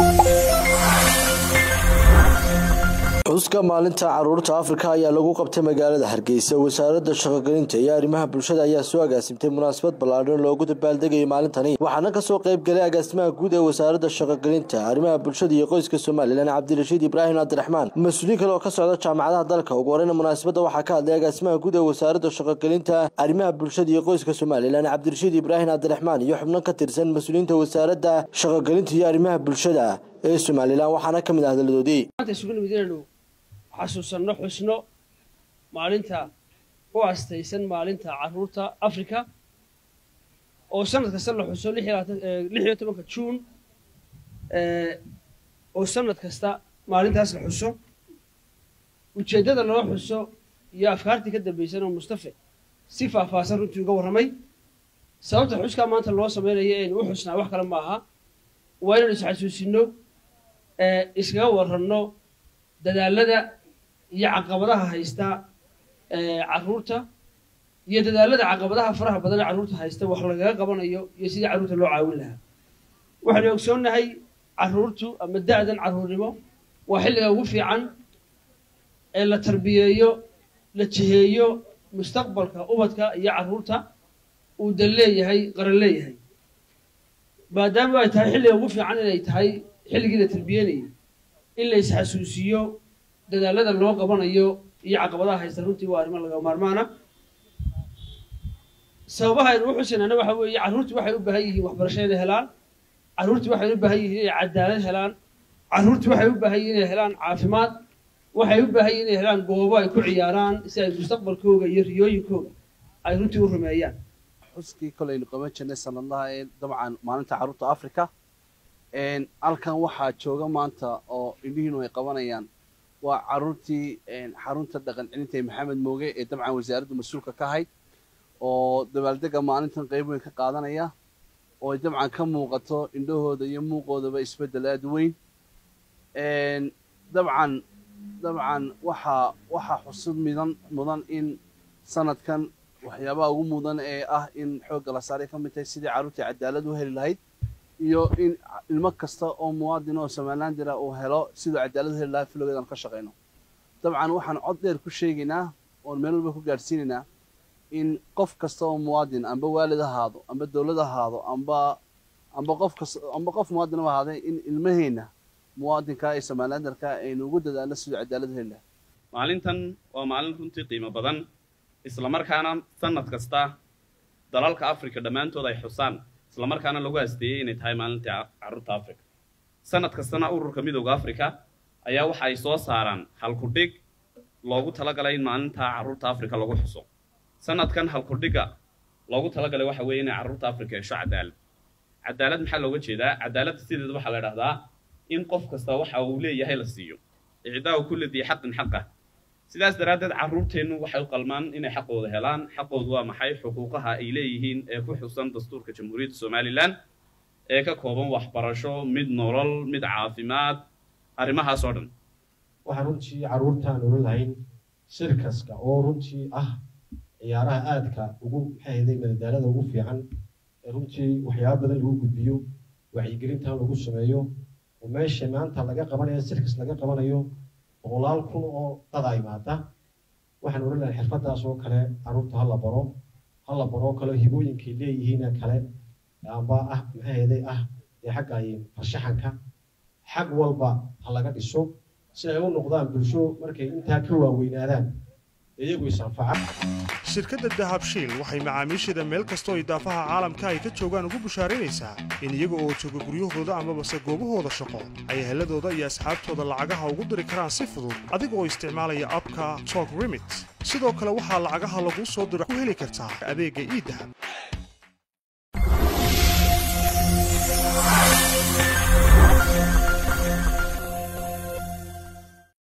xuska maalinta caruurta afrika ayaa lagu qabtay magaalada hargeysa wasaaradda shaqogelinta iyo arrimaha bulshada ayaa soo agaasimtay munaasabad ballaadhan loogu dabaaldegayay maalintani waxaana kasoo qayb galay agaasimaha guud ee wasaaradda shaqogelinta arrimaha bulshada iyo qoyska somalilan cabdirashiid ibraahim cabdiraxmaan mas-uuliin kale oo ka socda jaamacadaha dalka ugu horeyna munaasabadda waxaa ka hadlay agaasimaha guud ee wasaaradda shaqogelinta arrimaha bulshada iyo qoyska somalilan cabdirashiid ibraahim cabdiraxmaan iyo xubno ka tirsan mas-uuliyiinta wasaaradda shaqogelinta iyo arrimaha bulshada ee somalilan waxaana ka mid ah hadaladoodii xasuusanno xusno maalinta u astaysan maalinta caruurta africa oo sanad kasta la xuso lix iyo tobanka juun oo sanad kasta maalintaas la xuso ujeeddada loo xuso iyo afkaartii ka dambaysan oo mustafe si faahfaahsan runtii uga warramay sababta xuskaa maanta loo samaynayo aynu u xusnaa wax kale ma aha waa inaynu isxasuusinno iskaga warranno dadaalada iyo caqabadaha haysta caruurta iyo dadaalada caqabadaha faraha badan ee carruurta haysta wax lagaga qabanayo iyo sidii carruurta loo caawin lahaa waxaynu ogsoonnahay carruurtu ama da'dan carruurnimo waa xilliga ugu fiican ee la tarbiyeeyo la jiheeyo mustaqbalka ubadka iyo carruurta uu dal leeyahay qaran leeyahay maadaama ay tahay xilliga ugu fiican inay tahay xilligii la tarbiyenayay in la isxasuusiyo dadaalada loo qabanayo iyo caqabadaha haysta runtii waa arrimo laga maarmaana sababaha aynu u xusinana waxa weeye carruurtii waxay u baahan yihiin waxbarasho inay helaan carruurtii waxay u baahan yihiin inay cadaalad helaan carruurtii waxay u baahan yihiin inay helaan caafimaad waxay u baahan yihiin inay helaan goobo ay ku ciyaaraan si ay mustaqbalkooga iyo riyooyinkooga ay runtii u rumeeyaan xuskii kolaynu qaban jirnay sanadlaha ee dabcan maalinta carruurta africa halkan waxaa jooga maanta oo indhihiinu ay qabanayaan waa caruurtii xarunta dhaqan celinta ee maxamed mooge ee dabcan wasaaraddu mas-uulka ka ahayd oo dabaaldega maalintan qayb weyn ka qaadanaya oo ay dabcan ka muuqato indhahooda iyo muuqoodaba isbeddel aada u weyn dabcan dabcan waxaa waxaa xusud midan mudan in sanadkan waxyaabaha ugu mudan ee ah in xoogga la saaray ka mid tahay sidii carruurtii cadaalad u heli lahayd iyo in ilmo kasta oo muwaadin oo somaliland jira uu helo siduu cadaalad u heli lahaa filogeedaan ka shaqayno dabcan waxaan cod dheer ku sheegaynaa oon meel walba ku gaadhsiinaynaa in qof kasta oo muwaadin amba waalid ahaado amba dowlad ahaado amba amba qof kasta amba qof muwaadin u ahaaday in ilmaheenna muwaadinka ee somalilandarka aynu ugu dadaalno siduu cadaalad u heli lahaa maalintan waa maalin runtii qiimo badan islamarkaana sanad kasta dalalka africa dhammaantood ay xusaan islamarkaana lagu hasteeyey inay tahay maalintii carruurta africa sanad kastana ururka midooda africa ayaa waxa ay soo saaraan halkudhig loogu talagalay in maalinta carruurta africa lagu xuso sanadkan halkudhigga loogu talagalay waxa weeye inay carruurta africa hesho cadaalad cadaalad maxaa looga jeedaa cadaaladda sideeda waxaa la idhahdaa in qof kasta waxa uu leeyahay la siiyo icdaau kulli dii xaqin xaqah sidaas daraaddeed carruurteennu waxay u qalmaan inay xaqooda helaan xaqoodu waa maxay xuquuqaha ay leeyihiin ee ku xusan dastuurka jamhuuriyadda somalilan ee ka kooban waxbarasho mid nolol mid caafimaad arrimahaas oo dhan waxaan runtii carruurtaan oran lahayn sirkaska oo runtii ah ciyaaraha aadka ugu maxaahaday madadaalada ugu fiican ee runtii waxyaaba badan lagu gudbiyo wacyigelintan lagu sameeyo oo meesha maanta laga qabanayo sirkas laga qabanayo boqolaal kun oo dada imaada waxaan oran lahay xirfadaas oo kale carruurta hala baro hala baroo kale hibooyinkay leeyihiin kale amba ah maxaaheeday ah dee xagga farshaxanka xag walba ha laga dhiso si ay u noqdaan bulsho markay intaa ka waaweynaadaan iyagu is-anfaca shirkadda dahabshiil waxay macaamiisheeda meel kastoo idaafaha caalamka ay ka joogaan ugu bushaaraynaysaa in iyaga oo jooga guryahooda amabase goobahooda shaqo ay heladooda iyo asxaabtooda lacagaha ugu diri karaan si fudud adiga oo isticmaalaya abka tok remit sidoo kale waxaa lacagaha laguu soo diro ku heli kartaa adeegga iidahab